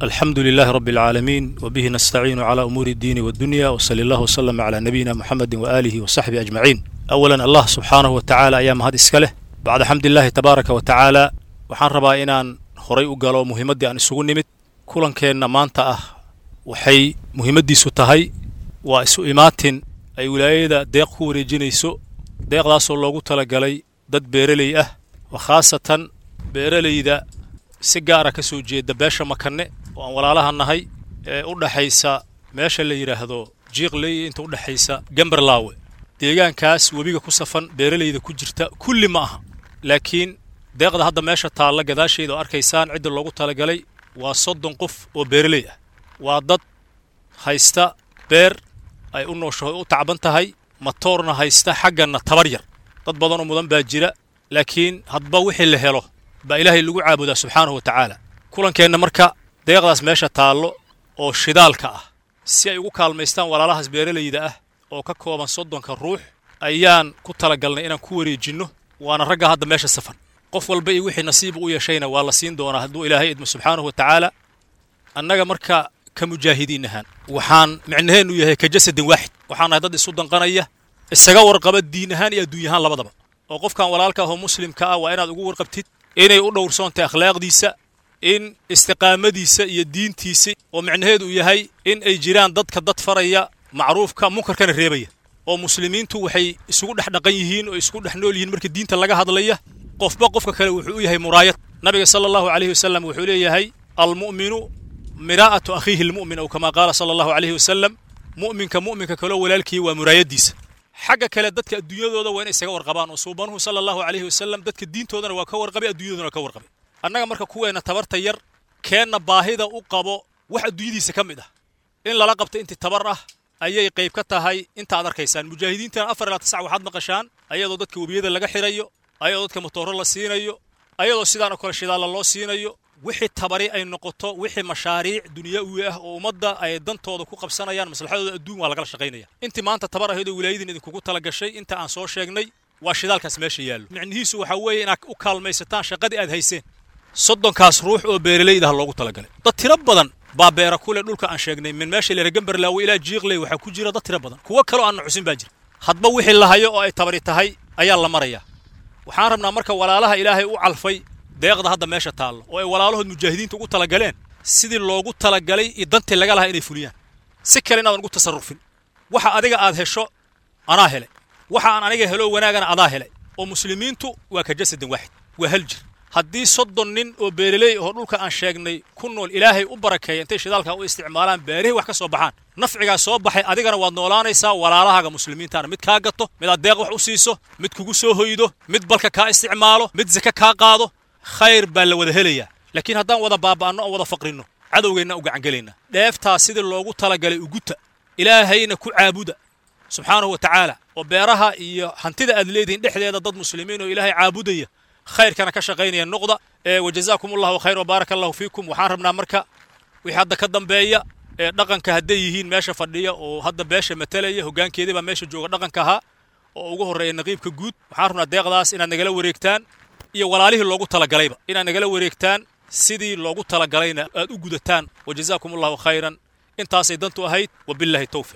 الحمد لله رب العالمين وبه نستعين على أمور الدين والدنيا وصلى الله وسلم على نبينا محمد وآله وصحبه أجمعين أولا الله سبحانه وتعالى أيام هذا إسكاله بعد حمد الله تبارك وتعالى waxaan rabaa inaan horay u galo muhiimaddii aan isugu nimid kulankeenna maanta ah waxay muhiimaddiisu tahay waa isu imaatin ay wilaayada deeq ku wareejinayso deeqdaasoo loogu talagalay dad beeraley ah oo khaasatan beeralayda si gaara ka soo jeeda beesha makanne oo aan walaalaha nahay ee u dhaxaysa meesha la yidhaahdo jiiqley inta u dhexaysa gamberlaawe deegaankaas webiga ku safan beeralayda ku jirta kulli ma aha laakiin deeqda hadda meesha taalla gadaasheeda oo arkaysaan cidda loogu talagalay waa soddon qof oo beeraley ah waa dad haysta beer ay u nooshaho u tacban tahay matoorna haysta xagganna tabar yar dad badanoo mudan baa jira laakiin hadba wixii la helo baa ilaahay lagu caabudaa subxaanahu wa tacaala kulankeenna marka deeqdaas meesha taallo oo shidaalka ah si ay ugu kaalmaystaan walaalahaas beeralayda ah oo ka kooban soddonka ruux ayaan ku talagalnay inaan ku wareejinno waana ragga hadda meesha safan qof walba iyo wixii nasiib u yeeshayna waa la siin doonaa hadduu ilaahay idmo subxaanahu wa tacaala annaga marka ka mujaahidiin ahaan waxaan micnaheennu yahay ka jasadin waaxid waxaan nahay dad isu danqanaya isaga warqaba diin ahaan iyo adduuny ahaan labadaba oo qofkan walaalka ahoo muslimka ah waa inaad ugu warqabtid inay u dhowrsoontahay akhlaaqdiisa in istiqaamadiisa iyo diintiisa oo micnaheedu yahay in ay jiraan dadka dad faraya macruufka munkarkana reebaya oo muslimiintu waxay isugu dhex dhaqan yihiin oo isku dhex nool yihiin marka diinta laga hadlaya qofba qofka kale wuxuu u yahay muraayad nabiga sala allahu calayhi wasalam wuxuu leeyahay almu'minu miraa'atu akhiihi almu'min aw kamaa qaala sala allahu calayhi wasalam mu'minka mu'minka kaloo walaalkii waa muraayaddiisa xagga kale dadka adduunyadooda waa inay isaga warqabaan oo suubanuhu sala allahu calayhi wasalam dadka diintoodana waa ka warqabay adduunyadoodana waa ka warqabay annaga marka kuweenna tabarta yar keenna baahida u qabo wax adduunyadiisa ka mid ah in lala qabto intii tabar ah ayay qayb ka tahay inta ad arkaysaan mujaahidiintan afar ilaa tisac waxaad maqashaan ayadoo dadka webiyada laga xirayo ayadoo dadka motooro la siinayo ayadoo sidaan oo kale shidaalla loo siinayo wixii tabari ay noqoto wixii mashaariic dunyawi ah oo ummadda ay dantooda ku qabsanayaan maslaxadooda adduun waa lagala shaqaynaya intii maanta tabar ahayd oo wilaayadiin idinkugu tala gashay inta aan soo sheegnay waa shidaalkaas meesha yaallo micnihiisu waxaa weeye inaad u kaalmaysataan shaqadii aad hayseen soddonkaas ruux oo beeralayda ah loogu talagalay dad tiro badan baa beera ku leh dhulka aan sheegnay min meesha leera gamberlaawe ilaa jiiqley waxaa ku jira dad tiro badan kuwo kaloo aan xusin baa jira hadba wixii la hayo oo ay tabari tahay ayaa la marayaa waxaan rabnaa marka walaalaha ilaahay u calfay deeqda hadda meesha taallo oo ay walaalahood mujaahidiinta ugu talagaleen sidii loogu talagalay iyo dantii laga lahaa inay fuliyaan si kale inaadan ugu tasarrufin waxa adiga aad hesho anaa helay waxa aan aniga helo wanaagana adaa helay oo muslimiintu waa ka jasadin waaxid waa hal jir haddii soddon nin oo beeraley oo dhulka aan sheegnay ku nool ilaahay u barakeeya intay shidaalka u isticmaalaan beerihii wax ka soo baxaan nafcigaa soo baxay adigana waad noolaanaysaa walaalahaaga muslimiintaana mid kaa gato mid aad deeq wax u siiso mid kugu soo hoydo mid balka kaa isticmaalo mid sake kaa qaado khayr baa la wada helayaa laakiin haddaan wada baaba'anno oo wada faqrinno cadowgeenna u gacangelayna dheeftaa sidii loogu talagalay uguta ilaahayna ku caabuda subxaanahu wa tacaala oo beeraha iyo hantida aad leedihiin dhexdeeda dad muslimiin oo ilaahay caabudaya khayrkana ka shaqaynaya noqda ee wajazaakum allahu khayr wabaaraka allahu fiikum waxaan rabnaa marka wixii hadda ka dambeeya ee dhaqanka hadday yihiin meesha fadhiya oo hadda beesha matalaya hoggaankeedii baa meesha jooga dhaqanka ahaa oo ugu horreeya naqiibka guud waxaan rabnaa deeqdaas inaad nagala wareegtaan iyo walaalihii loogu talagalayba inaad nagala wareegtaan sidii loogu talagalayna aad u gudataan wajazaakum allahu khayran intaasay dantu ahayd wabillahi towfiq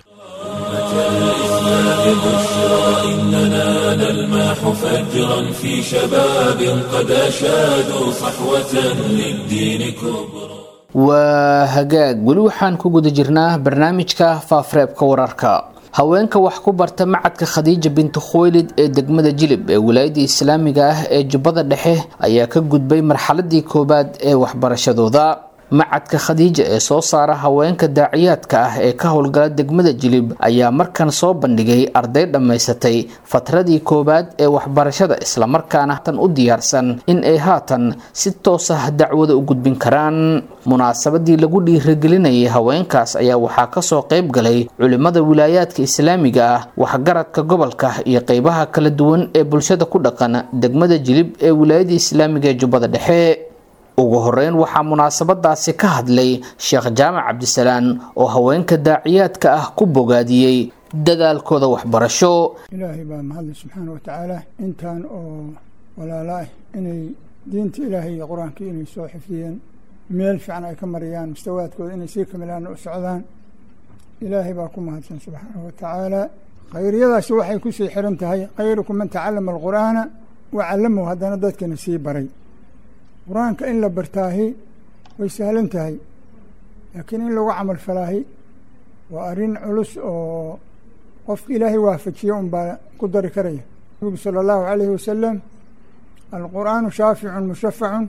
الإسلام بشرى إننا نلمح فجرا في شباب قد أشادوا صحوة للدين كبرى waa hagaag weli waxaan ku guda jirnaa barnaamijka faafareebka wararka haweenka wax ku barta macadka khadiija binti khuweylid ee degmada jilib ee wilaayadda islaamiga ah ee jubbada dhexe ayaa ka gudbay marxaladii koowaad ee waxbarashadooda macadka khadiija ee soo saara haweenka daaciyaadka ah ee ka howlgala degmada jilib ayaa markan soo bandhigay arday dhammaysatay fatradii koowaad ee waxbarashada islamarkaana tan u diyaarsan in ay haatan si toos ah dacwada u gudbin karaan munaasabadii lagu dhiiragelinayay haweenkaas ayaa waxaa kasoo qayb galay culimada wilaayaadka islaamiga ah waxgaradka gobolka iyo qeybaha kala duwan ee bulshada ku dhaqan degmada jilib ee wilaayada islaamiga ee jubbada dhexe ugu horeyn waxaa munaasabadaasi ka hadlay sheekh jaamac cabdisalaan oo haweenka daaciyaadka ah ku bogaadiyey dadaalkooda waxbarasho ilaahay baa mahadle subxaana wa tacaala intaan oo walaalo ah inay diinta ilaahay iyo qur-aanka inay soo xifdiyeen meel fiican ay ka mariyaan mustawaadkooda inay sii kamilaan u socdaan ilaahay baa ku mahadsan subxaanahu wa tacaala khayriyadaasi waxay ku sii xiran tahay khayrukum man tacallama alqur'aana wa callamahu haddana dadkana sii baray qur-aanka in la bartaahi way sahlan tahay laakiin in lagu camal falaahi waa arrin culus oo qofka ilaahay waafajiya un baa ku dari karaya nabigu sala allahu calayhi wasalam alqur'aanu shaaficun mushafacun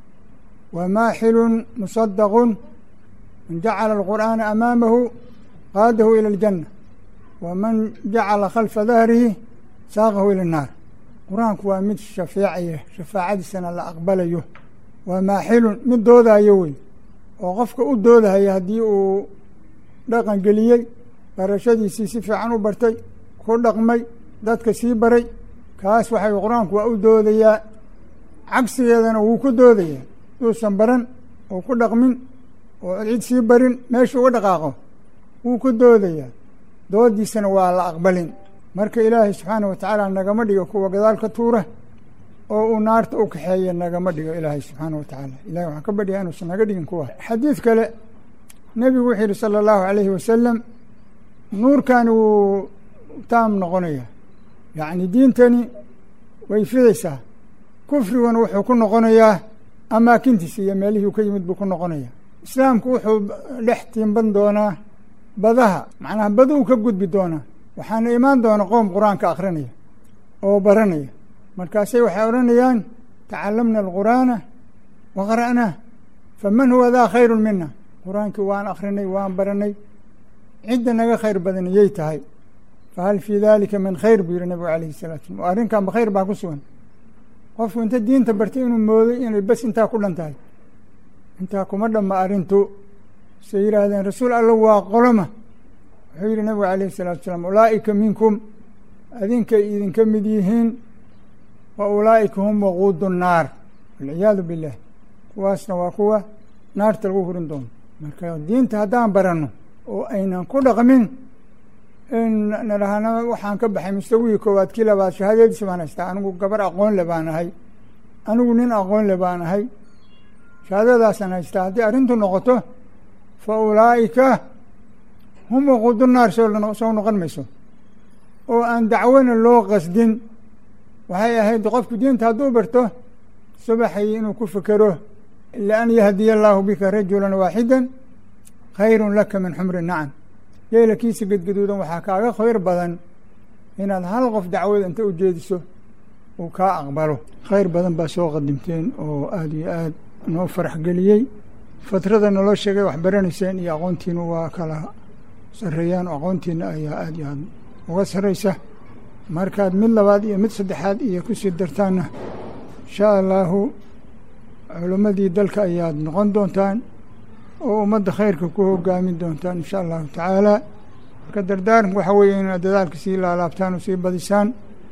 wa maaxilun musadaqun man jacala alqur'aana amaamahu qaadahu ila aljanna waman jacala khalfa dahrihi saaqahu ila annaar qur-aanku waa mid shafeecaya shafaacadiisana la aqbalayo waa maaxilun mid doodayo wey oo qofka u doodahaya haddii uu dhaqan geliyey barashadiisii si fiican u bartay ku dhaqmay dadka sii baray kaas waxay qur-aanku waa u doodayaa cagsigeedana wuu ku doodayaa yuusan baran oo ku dhaqmin oo cid sii barin meesha uga dhaqaaqo wuu ku doodayaa doodiisana waa la aqbalin marka ilaahay subxaana wa tacaala nagama dhigo kuwa gadaal ka tuura oo uu naarta u kaxeeya nagama dhigo ilaahay subxaana wa tacaala ilahay waxaan ka badhiyaa inuusan naga dhigin kuwa xadiid kale nebigu wuxuu yihi sala allahu calayhi wasalam nuurkani wuu taam noqonaya yacni diintani way fidaysaa kufriguna wuxuu ku noqonayaa amaakintiisa iyo meelihii ka yimid buu ku noqonaya islaamku wuxuu dhex tiimban doonaa badaha macnaha baduu ka gudbi doonaa waxaana imaan doona qoom qur-aanka akhrinaya oo baranaya markaasay waxay odhanayaan tacalamna alqur'aana wa qara'naah faman huwa daa khayru mina qur-aankii waan akhrinay waan baranay cidda naga khayr badan yay tahay fahal fii dalika min khayr buu yihi nabigu alayhi salatu slam arrinkanba khayr baa ku sugan qofku inta diinta bartay inuu mooday inay bes intaa ku dhan tahay intaa kuma dhamma arrintu say yidhaahdeen rasuul alla waa qoloma wuxuu yihi nabigu alayhi salaatu salaam ulaa'ika minkum adinkay idinka mid yihiin wa ulaa'ika hum waquudu nnaar walciyaadu billaah kuwaasna waa kuwa naarta lagu hurin doono marka diinta haddaan baranno oo aynan ku dhaqmin in nadhahana waxaan ka baxay mustawihii koowaad kii labaad shahaadadiisa baan haystaa anigu gabar aqoon le baan ahay anigu nin aqoon le baan ahay shahaadadaasaan haystaa haddii arrintu noqoto fa ulaa'ika hum waquudu naar soo soo noqon mayso oo aan dacwona loo qasdin waxay ahayd qofku diinta hadduu barto subaxay inuu ku fekero lian yahdiya allaahu bika rajulan waaxidan khayrun laka min xumri nacam yeelakiisa gedgaduudan waxaa kaaga khayr badan inaad hal qof dacwada inta u jeediso uu kaa aqbalo khayr badan baa soo qadimteen oo aada iyo aad noo farax geliyey fatrada naloo sheegay wax baranayseen iyo aqoontiina waa kala sarreeyaan oo aqoontiina ayaa aada iyo aad uga sarraysa markaad mid labaad iyo mid saddexaad iyo kusii dartaanna insha allaahu culimmadii dalka ayaad noqon doontaan oo ummadda khayrka ku hogaamin doontaan insha allahu tacaala marka dardaaranku waxaa weeye inaad dadaalka sii laalaabtaan oo sii badisaan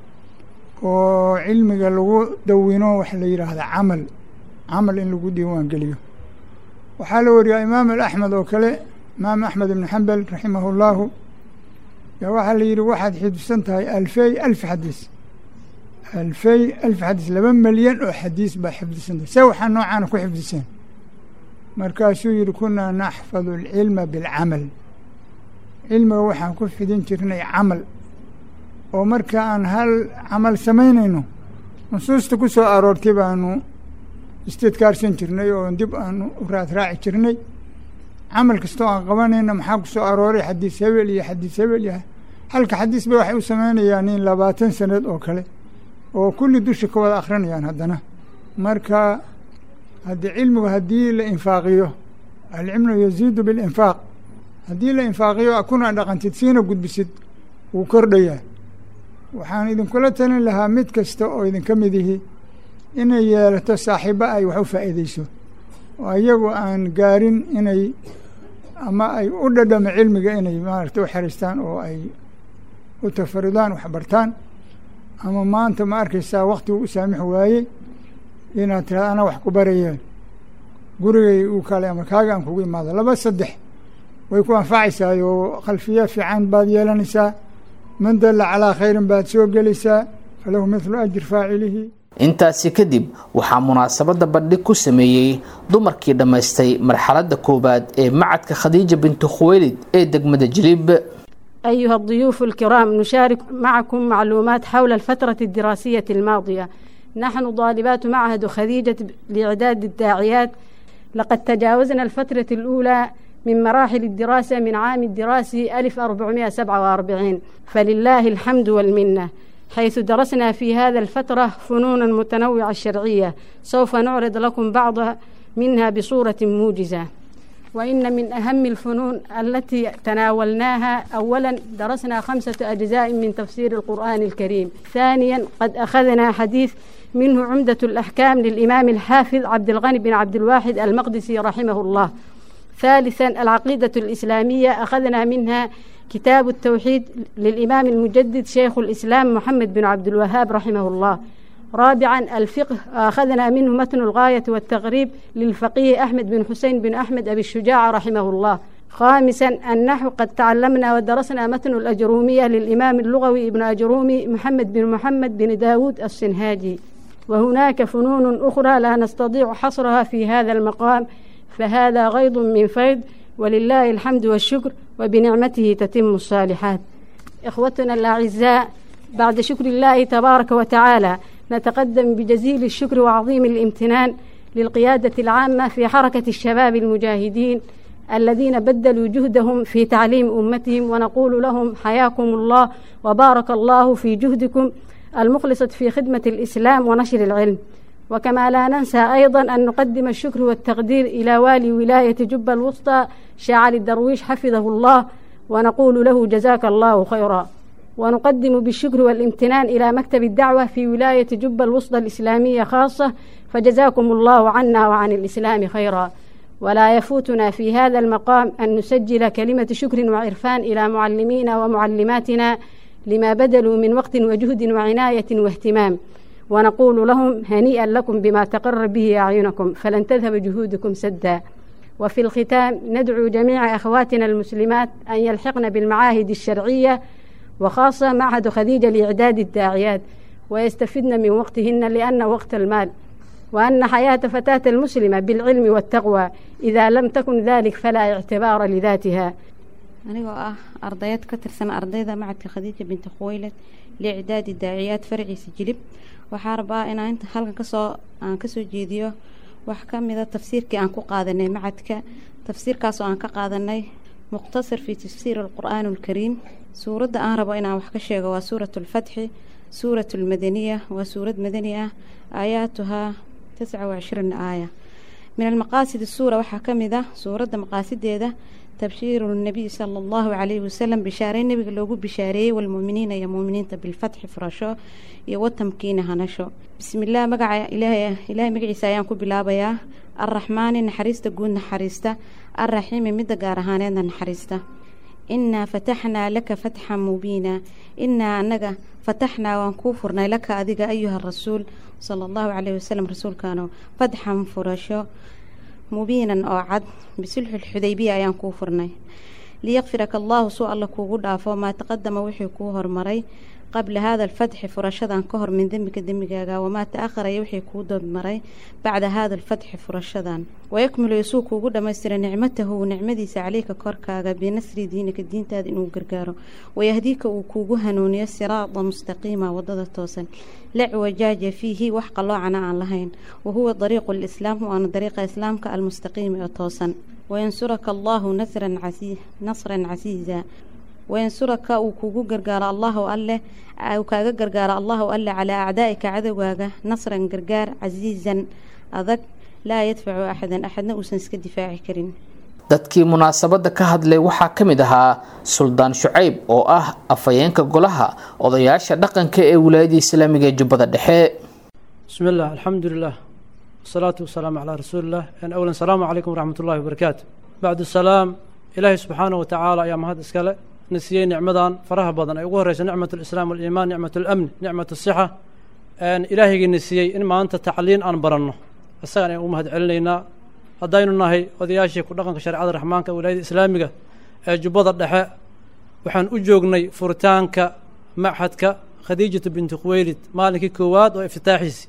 oo cilmiga lagu dawino waxa la yidhaahda camal camal in lagu diiwaan geliyo waxaa la wariyaa imaam axmed oo kale imaam axmed ibn xambal raximahu llahu yaa waxaa la yidhi waxaad xifdisan tahay alfey alf xadiis alfey alf xadiis laba milyan oo xadiis baa xifdisan tahay see waxaa noocaana ku xifdiseen markaasuu yihi kunaa naxfadu alcilma bilcamal cilmiga waxaan ku fidin jirnay camal oo marka aan hal camal samaynayno nusuusta ku soo aroortay baanu istidkaarsan jirnay oo dib aanu u raad raaci jirnay camal kastoo aan qabanayna maxaa ku soo arooray xadiis hebel iyo xadiis hebel iyo halka xadiis ba waxay u samaynayaan nin labaatan sanad oo kale oo kulli dusha ka wada akhrinayaan haddana marka haddii cilmigu haddii la infaaqiyo alcilmu yaziidu bilinfaaq haddii la infaaqiyo kuna dhaqantid siina gudbisid wuu kordhayaa waxaan idinkula talin lahaa mid kasta oo idinka mid ihi inay yeelato saaxiibo ay wax u faa'iideyso oo iyagu aan gaarin inay ama ay u dhadhamo cilmiga inay maaragta u xeraystaan oo ay u tafaridaan waxbartaan ama maanta ma arkaysaa waktigu u saamix waayey inaad tiraada ana wax ku barayeen gurigay uu kale ama kaaga aan kugu imaado laba saddex way ku anfacaysaa oo khalfiya fiican baad yeelanaysaa man dalla calaa khayrin baad soo gelaysaa falahu mithlu ajri faacilihi intaasi kadib waxaa munaasabadda bandhig ku sameeyey dumarkii dhammaystay marxaladda koowaad ee macadka khadiija bintu khuweylid ee degmada jilib أيها الضيوف الكرام نشارك معكم معلومات حول الفترة الدراسية الماضية نحن طالبات معهد خديجة لإعداد الداعيات لقد تجاوزنا الفترة الأولى من مراحل الدراسة من عام الدراسي 1447 فلله الحمد والمنة حيث درسنا في هذا الفترة فنونا متنوعة الشرعية سوف نعرض لكم بعض منها بصورة موجزة وإن من أهم الفنون التي تناولناها أولا درسنا خمسة أجزاء من تفسير القرآن الكريم ثانيا قد أخذنا حديث منه عمدة الأحكام للإمام الحافظ عبد الغني بن عبد الواحد المقدسي رحمه الله ثالثا العقيدة الإسلامية أخذنا منها كتاب التوحيد للإمام المجدد شيخ الإسلام محمد بن عبد الوهاب رحمه الله رابعا الفقه أخذنا منه متن الغاية والتغريب للفقيه أحمد بن حسين بن أحمد أبي الشجاع رحمه الله خامسا النحو قد تعلمنا ودرسنا متن الأجرومية للإمام اللغوي ابن أجرومي محمد بن محمد بن داود السنهاجي وهناك فنون أخرى لا نستطيع حصرها في هذا المقام فهذا غيض من فيض ولله الحمد والشكر وبنعمته تتم الصالحات إخوتنا الأعزاء بعد شكر الله تبارك وتعالى نتقدم بجزيل الشكر وعظيم الامتنان للقيادة العامة في حركة الشباب المجاهدين الذين بدلوا جهدهم في تعليم أمتهم ونقول لهم حياكم الله وبارك الله في جهدكم المخلصة في خدمة الإسلام ونشر العلم وكما لا ننسى أيضا أن نقدم الشكر والتقدير إلى والي ولاية جبة الوسطى شاعر الدرويش حفظه الله ونقول له جزاك الله خيرا ونقدم بالشكر والامتنان إلى مكتب الدعوة في ولاية جبة الوسطى الإسلامية خاصة فجزاكم الله عنا وعن الإسلام خيرا ولا يفوتنا في هذا المقام أن نسجل كلمة شكر وعرفان إلى معلمينا ومعلماتنا لما بدلوا من وقت وجهد وعناية واهتمام ونقول لهم هنيئا لكم بما تقر به أعينكم فلن تذهب جهودكم سدا وفي الختام ندعو جميع أخواتنا المسلمات أن يلحقن بالمعاهد الشرعية وخاصة معهد خديجة لإعداد الداعيات ويستفدن من وقتهن لأن وقت المال وأن حياة فتاة المسلمة بالعلم والتقوى إذا لم تكن ذلك فلا اعتبار لذاتها anigoo ah ardayad ka tirsan ardayda macadka khadiija binti khuweylad liicdaadi daaciyaad faraciisa jilib waxaa rabaa inaan inta halkan kasoo aan kasoo jeediyo wax ka mida tafsiirkii aan ku qaadanay macadka tafsiirkaas oo aan ka qaadanay muqtasar fii tafsiir alqur'aan alkariim suuradda aan rabo inaan wax ka sheego waa suurat alfatxi suurat almadaniya waa suurad madani ah aayaatuhaa tisca wacishriin aaya min almaqaasid suura waxaa ka mid ah suuradda maqaasideeda tabshiiru nabiy sala allahu calayhi wasalam bishaaray nebiga loogu bishaareeyey walmuuminiina iyo muuminiinta bilfatxi furasho iyo watamkiina hanasho bismillaah magaca ilaahay ilaahay magaciisa ayaan ku bilaabayaa arraxmaani naxariista guud naxariista arraxiimi midda gaar ahaaneedna naxariista innaa fataxnaa laka fatxan mubiina innaa annaga fataxnaa waan kuu furnay laka adiga ayuha rasuul sala allahu caleyhi wasalam rasuulkaano fatxan furasho mubiinan oo cad bisulxi lxudaybiya ayaan kuu furnay liyakfiraka allaahu suu alla kuugu dhaafo maa taqadama wixii kuu hormaray qabla haada alfatxi furashadan ka hor min dembika dembigaaga wamaa ta-akharaya wixii kuu dodmaray bacda haada alfatxi furashadan wayakmilu suu kuugu dhammaystira nicmatahu nicmadiisa caleyka korkaaga binasri diinika diintaada inuu gargaaro wayahdiika uu kuugu hanuuniyo siraada mustaqiima wadada toosan la wajaaja fiihi wax qaloocana aan lahayn wahuwa dariiqu lislaam waana dariiqa islaamka almustaqiimi oo toosan wayansuraka allaahu nasran casiiza wayansuraka uu kugu gargaaro allahu alleh uu kaaga gargaaro allahu alleh calaa acdaa'ika cadowgaaga nasran gargaar casiizan adag laa yadfacu axadan axadna uusan iska difaaci karin dadkii munaasabadda ka hadlay waxaa ka mid ahaa suldaan shucayb oo ah afhayeenka golaha odayaasha dhaqanka ee wilaayada islaamiga ee jubbada dhexe bismi illah alxamdu lilah wasalaatu wasalaamu calaa rasuulilah awlan salaamu calaykum waraxmat ullahi wabarakaatu bacdu salaam ilaahay subxaanah watacaala ayaa mahad iskale na siiyey nicmadan faraha badan ay ugu horeysa nicmat alislaam waliimaan nicmat alamni nicmat asixa ilaahaygiina siiyey in maanta tacliin aan baranno isagaan ayaan ugu mahad celinaynaa haddaynu nahay odayaashii ku dhaqanka shareecada raxmaanka wilaayada islaamiga ee jubbada dhexe waxaan u joognay furitaanka machadka khadiijatu binti khuweylid maalinkii koowaad oo iftitaaxiisi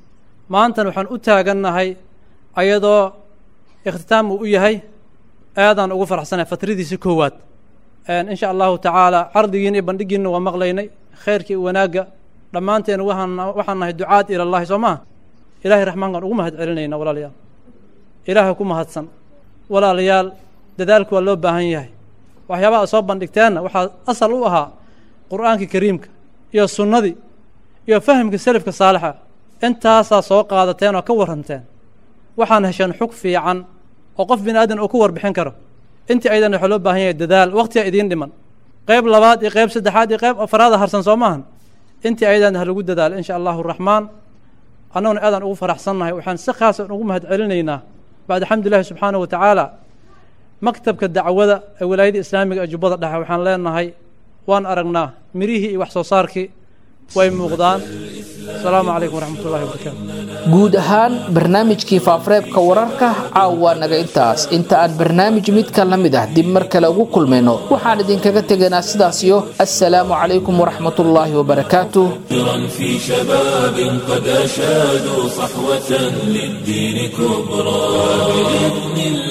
maantana waxaan u taagannahay ayadoo ikhtitaam uu u yahay aadaan ugu faraxsanahay fatradiisii koowaad insha allahu tacaala cardigiina iyo bandhigiina waa maqlaynay khayrkii iyo wanaagga dhammaanteen waxaan waxaan nahay ducaad ilallahi soo maha ilahay raxmaankaan ugu mahad celinayna walaalayaal ilaahay ku mahadsan walaalayaal dadaalku waa loo baahan yahay waxyaabaha ad soo bandhigteenna waxaa asal u ahaa qur'aankii kariimka iyo sunnadii iyo fahamkii selafka saalixa intaasaa soo qaadateen oo ka warranteen waxaan hesheen xug fiican oo qof bini aadan uu ku warbixin karo intii aydan waxaa loo baahan yahay dadaal waqtiga idiin dhiman qayb labaad iyo qayb saddexaad iyo qayb afaraada harsan soo maahan intii ayadan ha lagu dadaalo insha allahu raxmaan annaguna aadaan ugu faraxsannahay waxaan si khaasa ugu mahad celinaynaa bacda xamdulillahi subxaanahu wa tacaala maktabka dacwada ee walaayada islaamiga ee jubbada dhexe waxaan leenahay waan aragnaa mirihii iyo wax soo saarkii way muuqdaan asalaamu calaykum waraxmat ullahi wabarakaatu guud ahaan barnaamijkii faafareebka wararka caawa naga intaas inta aan barnaamij midka la mid ah dib mar kale ugu kulmayno waxaan idinkaga tegaynaa sidaas iyo assalaamu calaykum waraxmatullaahi wabarakaatuh في شباب قد أشادوا صحوة للدين كبرى بإذن الله